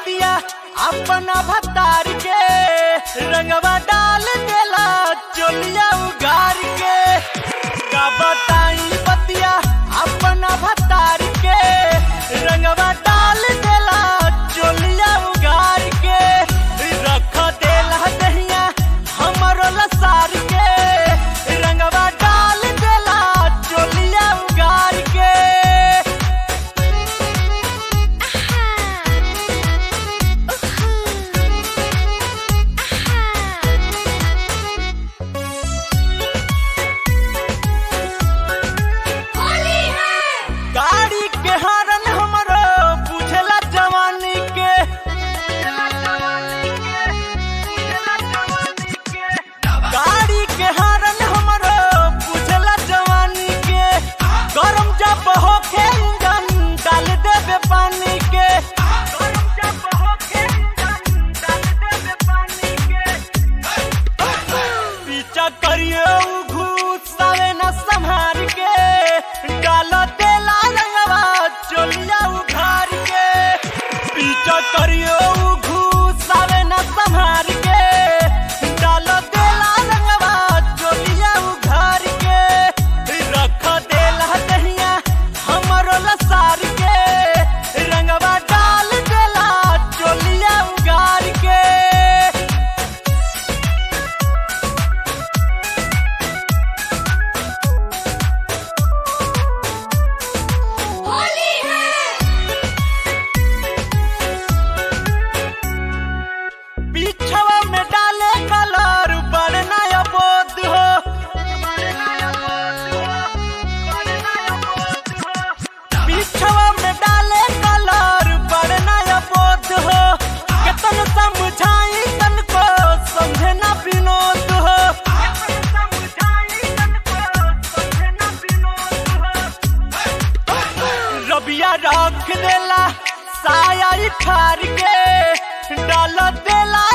बतिया अपना भतार के रंगवा डाल देला चोलिया उगार के का बताई बतिया अपना भतार के रंगवा डाल देला चोलिया उगार के रख देला दहिया हमरो लसार के रंगवा डाल देला चोलिया उगार के गाड़ी के हरन हमरो बुझला जवानी के गाड़ी के हरन हमरो बुझला जवानी के गरम जब होखे इंजन डाल देबे पानी के गरम जब होखे इंजन डाल देबे पानी के पीछा करियो उ घुसावे न संहार के डाल देला रंगवा चोलिया उघार के पीछा करियो उ घुसावे न संहार के डाल देला रंगवा चोलिया उघार के रख देला दहिया हमरो लसार के रंगवा डाल देला चोलिया उगार के पीछवा में डाले कलर बड़ नया बोध हो पीछवा में डाले कलर बड़ नया बोध हो केतन समझाई तन को समझे ना विनोद हो रबिया रख देला साया ठार के डाल देला